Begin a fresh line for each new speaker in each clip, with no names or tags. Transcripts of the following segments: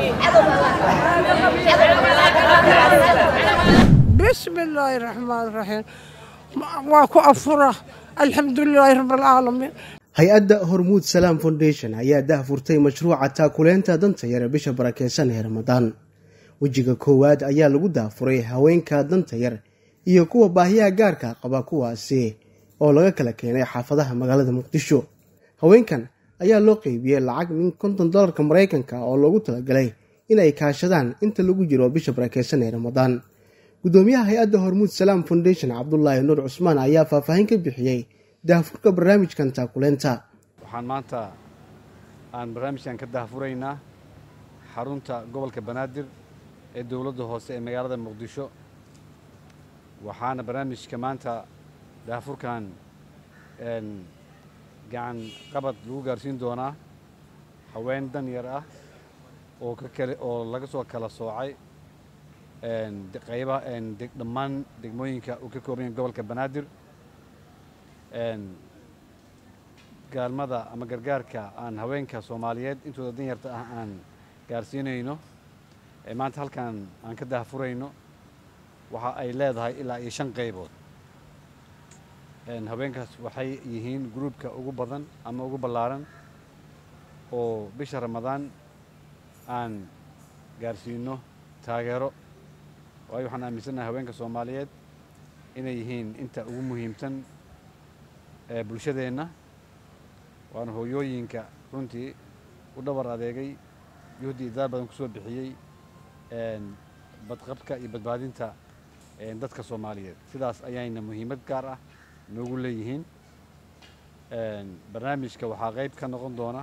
bismi illaahi raxmaan raxiim waa ku afura alxamdulilaahi rabbilcaalamiin
hay-adda hormuud salaam foundation ayaa dahfurtay mashruuca taakuleynta danta yare bisha barakeysan ee ramadaan wejiga koowaad ayaa lagu daafuray haweenka danta yar iyo kuwa baahiyaha gaarka qaba kuwaasi oo laga kala keenay xaafadaha magaalada muqdisho haweenkan ayaa loo qeybiyey lacag min konton dolarka maraykanka oo loogu talagalay inay kaashadaan inta lagu jiro bisha barakeysan ee ramadaan gudoomiyaha hay-adda hormuud salaam foundation cabdulaahi nuur cusmaan ayaa faahfaahin ka bixiyey daahfurka barnaamijkan taakuleynta
waxaan maanta aan barnaamijkan ka daahfuraynaa xarunta gobolka banaadir ee dowladda hoose ee magaalada muqdisho waxaana barnaamijka maanta daahfurkan gacan qabad lagu gaarsiin doonaa haween dan yar ah oo ka kale oo laga soo kala soocay qaybaha dhammaan degmooyinka uu ka kooban yahay gobolka banaadir gaalmada ama gargaarka aan haweenka soomaaliyeed intooda danyarta ah aan gaarsiinayno ee maanta halkan aan ka daahfurayno waxa ay leedahay ilaa iyo shan qaybood haweenkaas waxay yihiin gruubka ugu badan ama ugu ballaaran oo bisha ramadaan aan gaarsiino taageero waayo waxaan aaminsannahay haweenka soomaaliyeed inay yihiin inta ugu muhiimsan ee bulshadeenna waana hooyooyinka runtii u dhabar adeegay juhdi idaar badan ku soo bixiyey badqabka iyo badbaadinta dadka soomaaliyeed sidaas ayayna muhiimad gaar ah noogu leeyihiin barnaamijka waxaa qayb ka noqon doona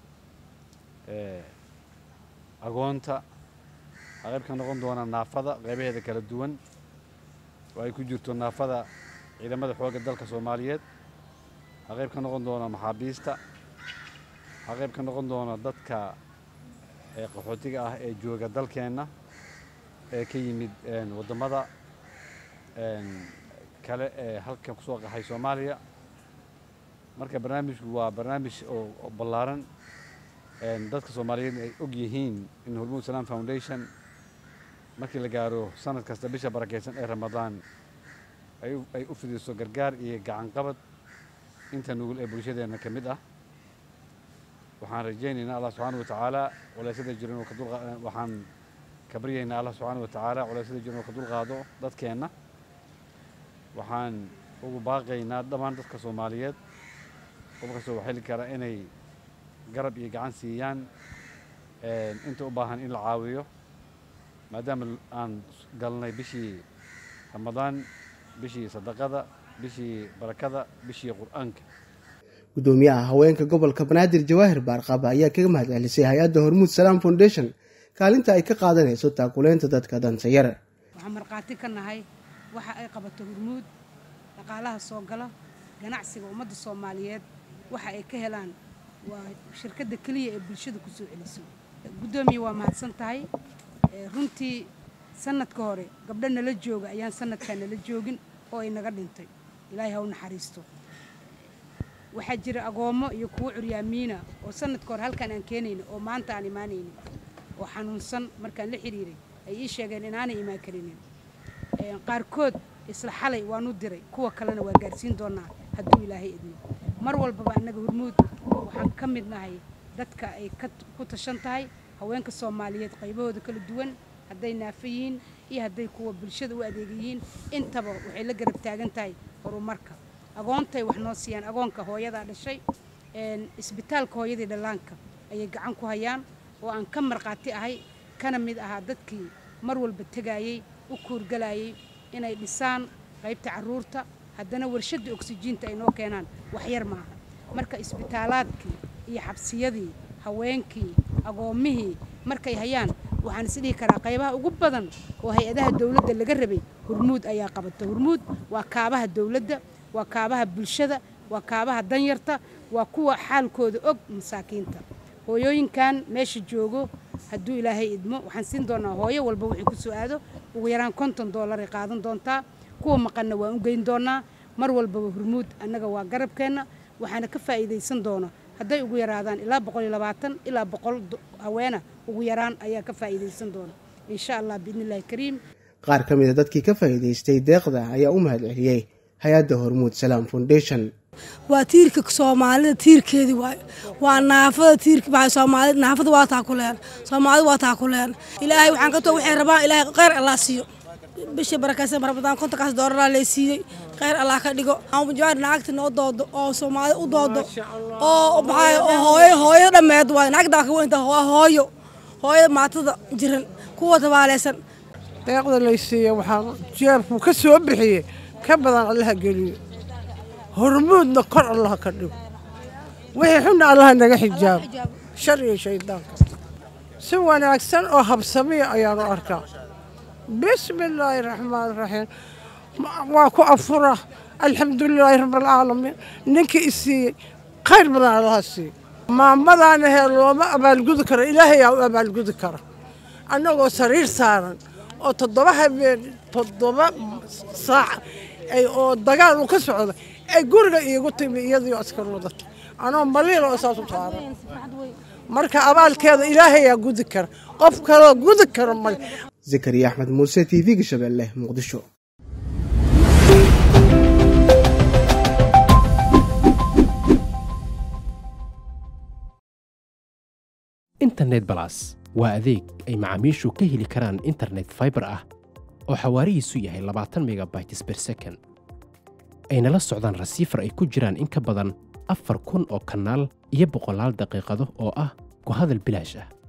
agoonta waxaa qayb ka noqon doona naafada qaybaheeda kala duwan oo ay ku jirto naafada ciidamada xoogga dalka soomaaliyeed waxaa qayb ka noqon doona maxaabiista waxaa qayb ka noqon doona dadka qaxootiga ah ee jooga dalkeenna ee ka yimid waddamada kale ee halkan kusoo qaxay soomaaliya marka barnaamijku waa barnaamij oo ballaaran dadka soomaaliyeed ay og yihiin in hormuud salaam foundation markii la gaaro sanad kasta bisha barakeysan ee ramadaan ay u fidiso gargaar iyo gacan qabad inta nugul ee bulshadeenna ka mid ah waxaan rajaynaynaa allah subxaana wa tacaala culeysyada jiran oo kadul waxaan ka baryaynaa allah subxaana wa tacaala culeysyada jiran oo ka dulqaado dadkeenna waxaan ugu baaqaynaa dhammaan dadka soomaaliyeed qof kastoo wax heli kara inay garab iyo gacan siiyaan inta u baahan in la caawiyo maadaama aan galnay bishii ramadaan bishii sadaqada bishii barakada bishii qur-aanka
gudoomiyaha haweenka gobolka banaadir jawaahir baarqaaba ayaa kaga mahad celisay hay-adda hormuud salaam foundation kaalinta ay ka qaadanayso taakuleynta dadka danta yar
waxaan markhaati ka nahay waxa ay qabato hormuud dhaqaalaha soo gala ganacsiga ummadda soomaaliyeed waxa ay ka helaan waa shirkadda keliya ee bulshada ku soo celiso guddoomiye waa mahadsan tahay runtii sanadka hore gabdho nala jooga ayaan sanadkaa nala joogin oo ay naga dhintay ilaahay ha u naxariisto waxaa jira agoommo iyo kuwo curyaamiina oo sanadka hore halkaan aan keenayna oo maanta aan imaanaynin oo xanuunsan markaan la xiriiray ay ii sheegeen inaanay imaan karinin qaarkood isla xalay waanu diray kuwa kalena waa gaarsiin doonaa hadduu ilaahay idmo mar walbaba annaga hormuud waxaan ka mid nahay dadka ay ku tashan tahay haweenka soomaaliyeed qaybahooda kala duwan hadday naafo yihiin iyo hadday kuwa bulshada u adeega yihiin intaba waxay la garab taagan tahay horumarka agoontay wax noo siiyaan agoonka hooyadaa dhashay isbitaalka hooyadii dhallaanka ayay gacan ku hayaan oo aan ka markhaati ahay kana mid ahaa dadkii mar walba tegaayey u kuurgalayay inay dhisaan qaybta carruurta haddana warshadda oksijiinta ay noo keenaan waxyar maaha marka isbitaalaadkii iyo xabsiyadii haweenkii agoommihii markay hayaan waxaan isdhihi karaa qaybaha ugu badan oo hay-adaha dowladda laga rabay hormuud ayaa qabata hormuud waa kaabaha dowladda waa kaabaha bulshada waa kaabaha danyarta waa kuwa xaalkooda og masaakiinta hooyooyinkan meesha joogo hadduu ilaahay idmo waxaan siin doonaa hooyo walba wixii ku soo aado ugu yaraan konton doolaray qaadan doontaa kuwa maqanna waan u geyn doonaa mar walbaba hormuud annaga waa garabkeenna waxaana ka faa'iidaysan doona hadday ugu yaraadaan ilaa boqol iyo labaatan ilaa boqol haweena ugu yaraan ayaa ka faa'iidaysan doona insha allah biidni illahi kariim
qaar ka mida dadkii ka faa'iidaystay deeqda ayaa u mahad celiyey hay-adda hormuud salaam foundation
waa tiirka soomaalida tiirkeedii waay waa naafada tiirka soomaalida naafada waa taakuleen soomaalida waa taakuleen ilaahay waxaan ka too waxay rabaan ilaahay kheyr allah siiyo bishii barakaysan ramadaan kontonkaas dooraraa lay siiyey kheyr allah ka dhigo jawaar naagta noo doodo oo soomaalida u doodo oo maxaa oo hooyo hooyo dhammeed waay naagta waa ka weynta waa hooyo hooyada maatada jiran kuwa tabaaleysan
deeqda lay siiya waxaan jeerkuu ka soo bixiyey ka badan allaha geliyo hormuudna kor allaha ka dhigo wixii xunna allaha naga xijaabo shar iyo shaydaanka si wanaagsan oo habsamiya ayaanu arkaa bismi illaahi raxmaan raxiim waa ku afura alxamdulilaahi rabbialcaalamiin ninkii i siiyey khayr badan allaha siiyo maamadaana hee looma abaalgudi karo ilaahayaa u abaalgudi kara annagoo sariir saaran oo toddoba habeen toddoba saac oo dagaal uu ka socda ay guriga iigu timi iyadiio askar wadata anoo maliil oo saas u saaran marka abaalkeeda ilaahayaa gudi kara qof kaloo gudi kara male
zakariya axmed muuse t v-ga shabeelle muqdisho
internet balas waa adeeg ay macaamiishu ka heli karaan internet faibar ah oo xawaarihiisu yahay labaatan megabytes ber second ayna la socdaan rasiifar ay ku jiraan in ka badan afar kun oo kanaal iyo boqolaal daqiiqado oo ah ku hadal bilaash ah